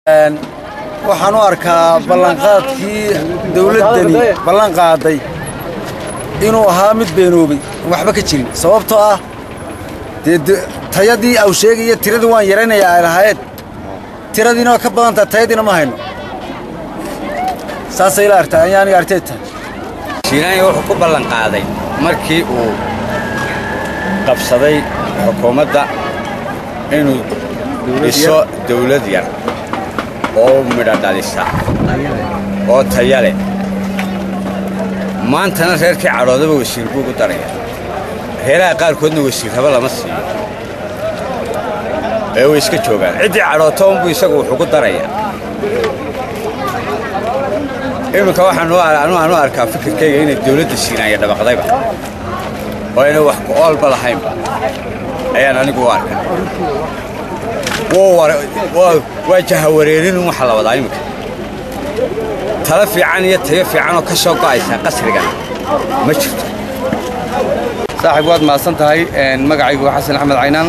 waxaan u arkaa ballanqaadkii dawladdani ballan qaaday inuu ahaa mid beenoobay waxba ka jirin sababtoo ah dee tayadii au sheegaya tiradii waan yaraynayaa ay lahaayeen tiradiina waa ka badantaha tayadiina ma hayno saasay ila artaa ayaa aniga artay tahay shiinaanya wuxuu ku ballan qaaday markii uu qabsaday xukuumadda inuu dhiso dawlad yar oo midho dhalisa oo taya leh maantana reerkii cadhoodaba wasiir buu ugu daraya reeraha qaarkoodna wasiirraba lama siiyo ee way iska joogaan ciddii cadhoota unbuu isagu wuxuu ku darayaa iminka waxaan u arkaa fikirkayga inay dawladda siinaaya dhabaqdayba oo ayna wax ku oolba lahaynba ayaan anigu u arkaa waa jahawareerin waxa la wadaa iminka tala fiican iyo tayo fiicanoo ka soo go'aysa qasrigan ma jirto saaxiib waad mahadsan tahay magacaygu waa xasan axmed caynaan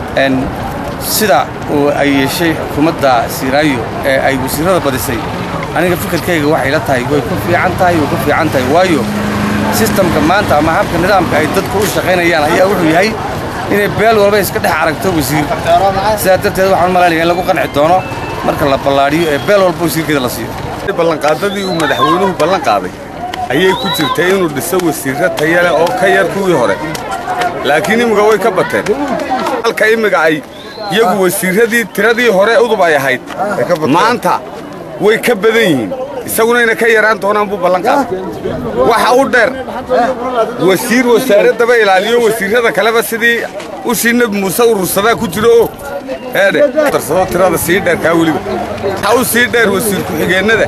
sida uu ay yeeshay xukuumadda siiraayo ee ay wasiirrada badisay aniga fikirkayga waxay la tahay way ku fiican tahay way ku fiican tahay waayo sistamka maanta ama habka nidaamka ay dadku u shaqaynayaan ayaa wuxuu yahay inay beel walba iska dhex aragto wasiir sidaa darteed waxaan malaynaya in lagu qanci doono marka la ballaadhiyo ee beel walba wasiirkeeda la siiyo ballanqaadadii uu madaxweynuhu ballan qaaday ayay ku jirtay inuu dhiso wasiirro taya leh oo ka yar kuwii hore laakiin imminka way ka bateen halka imminka ay iyagu wasiirradii tiradii hore udub ay ahayd maanta way ka badan yihiin isaguna inay ka yaraan doonaan buu ballan qaaday waxa u dheer wasiir wasaaraddaba ilaaliyo wasiirrada kaleba sidii ushii nebi muuse urursadaa ku jiro oo eedhe darsado tirada sii dheerkaa weliba waxa u sii dheer wasiir ku-xigeennada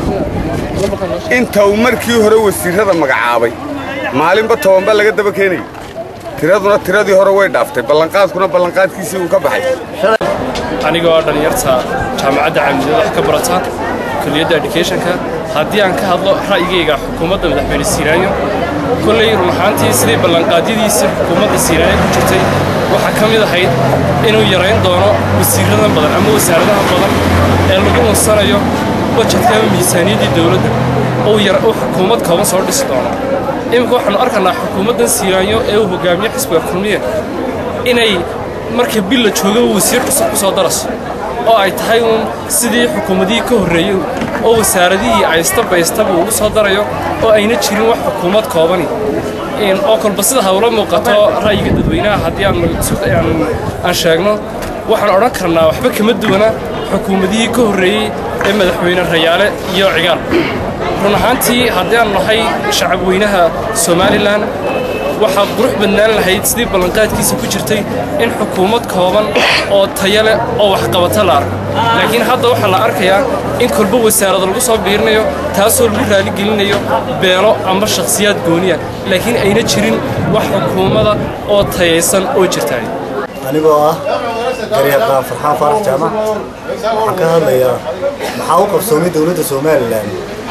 inta uu markii hore wasiirrada magacaabay maalinba tobanba laga daba keenayay tiraduna tiradii hore way dhaaftay ballanqaadkuna ballanqaadkiisii uu ka baxay anigoo dhallinyarta jaamacadda caamudyada wax ka barata kuliyadda educationka haddii aan ka hadlo ra'yigayga xukuumadda madaxweyne siiraayo kolley run ahaantii sidii ballanqaadyadiisii xukuumadda siiraayo ku jirtay waxaa ka mid ahayd inuu yarayn doono wasiirradan badan ama wasaaradaha badan ee lagu unsanayo bajetka ama miisaaniyaddii dowladda uu xukuumad kooban soo dhisi doono iminka waxaannu arkaynaa xukuumaddan siiraayo ee uu hogaamiye xisbiga kulmiye inay marka bil la joogaba wasiir cusub ku soo daraso oo ay tahay uun sidii xukuumadihii ka horreeyey oo wasaaradihii ay istabaystaba ugu soo darayo oo ayna jirin wax xukuumad koobani oo kolba sida hawla muuqato ra'yiga dadweynaha haddii aan sheegno waxaan odhan karnaa waxba kama duwana xukuumadihii ka horreeyey ee madaxweyne rayaale iyo cigaal run ahaantii haddii aan nahay shacab weynaha somalilan waxaa qurux badnaan lahayd sidii ballanqaadkiisa ku jirtay in xukuumad kooban oo taya leh oo waxqabata la arko laakiin hadda waxaa la arkayaa in kolba wasaarada lagu soo biirinayo taasoo lagu raaligelinayo beelo ama shakhsiyaad gooniya laakiin ayna jirin wax xukuumada oo tayaysan oo jirtaay anigoo ah garyaqaan farxaan faarax jaamac waxaan ka hadlayaa maxaa u qabsoomay dowladda somalilan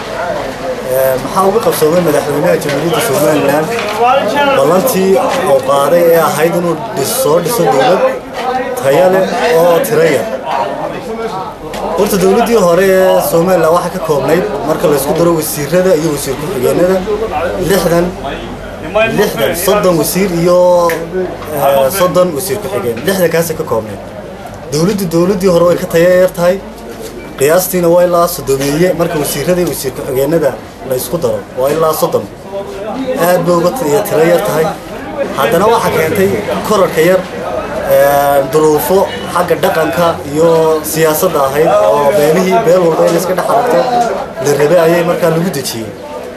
maxaa uga qabsoomay madaxweynaha jamhuuriyadda somalilan ballantii uu qaaday ee ahayd inuu soo dhiso dowlad taya leh oo tiro yar horta dowladdii hore ee somalilan waxaa ka koobnayd marka laysku daro wasiirada iyo wasiir ku-xigeenada lixdan lixdan soddon wasiir iyo soddon wasiir ku-xigeen lixdankaasay ka koobnayd dowladdu dowladdii hore way ka taya yar tahay qiyaastiina waa ilaa soddomeeye marka wasiirada iyo wasiir ku-xigeenada la isku daro waa ilaa soddon aad bay uga tiro yar tahay haddana waxaa keentay korarka yar duruufo xagga dhaqanka iyo siyaasadda ahayd oo beelihii beel walba in iska dhex aragto la rabe ayay markaa lagu dejiyey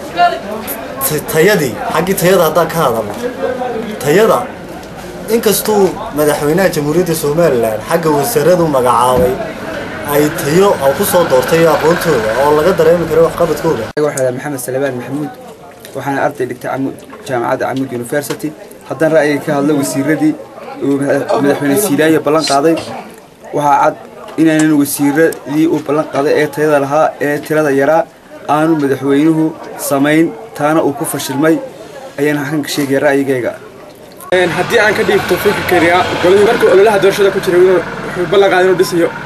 tayadii xaggii tayada haddaan ka hadalno tayada inkastuu madaxweynaha jamhuuriyadda somalilan xagga wasaaradu magacaabay ay tayo oo ku soo doortay aqoontooda oo laga dareemi karo waxqabadkooda waxaa maxamed salebaan maxamuud waxaana arday dhigtay jaamacadda camud university haddaan ra'yiga ka hadlo wasiiradii uu madaxweyne siiraayo ballan qaaday waxaa cad inaynan wasiiradii uu ballan qaaday ee tayada lahaa ee tirada yaraa aanu madaxweynuhu samayn taana uu ku fashilmay ayaan halkan ka sheegaya ra'yigayga haddii aan ka dhiibto fikirkayga golihii markuu ololaha doorashada ku jiray wuxuu ballan qaaday inuu dhisayo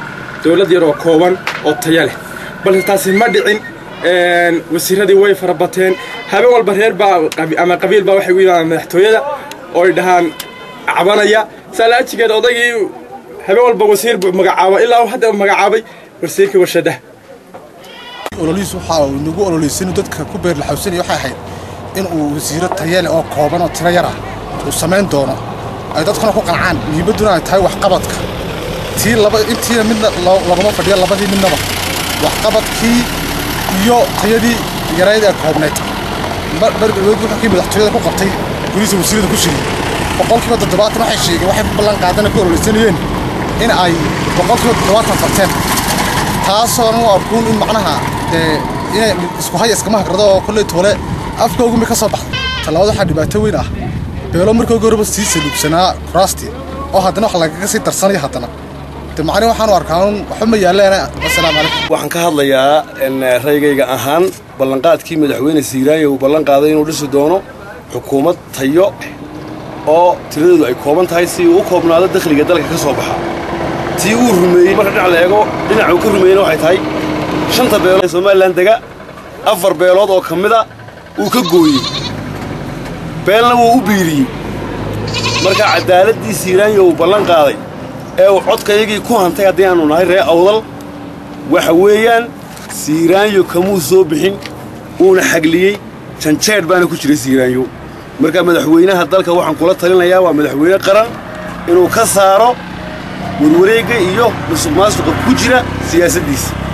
dowlad yar oo kooban oo taya leh balse taasi ma dhicin wasiiradii way farabateen habeen walba reer baa ama qabiil baa waxay u yimaadaan madaxtooyada oo ay dhahaan cabanaya saalaajigeed odaygii habeen walba wasiir buu magacaaba ilaa uu hadda magacaabay wasiirkii warshadaha ololihiis waxaa uu nagu ololeysan dadka ku beerlaxawsanaya waxay ahayd in uu wasiiro tayale oo kooban oo tiro yar ah uu samayn doono ay dadkuna ku qancaan muhiimadduna ay tahay waxqabadka tii laba intiina midna laguma fadhiya labadii midnaba waxqabadkii iyo tayadii yarayd ee koobnayd bardhaweed wuxuu kii madaxtooyada ku qabtay gurihiisa wasiirada ku shiriyey boqolkiiba toddobaatan waxay sheegeen waxay ku ballan qaadana ku ololeysanayeen in ay boqolkiiba toddobaatan qabteen taasoo u arkuun in macnaha dee inay isku haya iskama hagrado oo kolley toole afkoogumi ka soo baxday tallaabada waxaa dhibaato weyn ah beelo markoogi horeba sii saluugsanaa kuraastii oo haddana wax lagaga sii darsanaya haddana de macni waxaanu arkaa un waxba ma yaalleena wasalaamu calaykum waxaan ka hadlayaa raygayga ahaan ballanqaadkii madaxweyne siiraayo uu ballan qaaday inuu dhisi doono xukuumad tayo oo tiradeedu ay kooban tahay si uu u koobnaado dakhliga dalka ka soo baxa tii uu rumeeyey marka dhinac la eego dhinac uu ka rumeeyeyna waxay tahay shanta beelood ee somalilan dega afar beelood oo ka mida uu ka gooyey beelna wuu u biiriyey marka caddaaladdii siiraanyo uu ballan qaaday ee uu codkayagii ku hantay haddii aanu nahay ree awdal waxa weeyaan siiraanyo kamuu soo bixin wuuna xagliyey janjeedh baana ku jiray siiraanyo marka madaxweynaha dalka waxaan kula talinayaa waa madaxweyne qaran inuu ka saaro warwareegga iyo musuq maasuqa ku jira siyaasaddiisa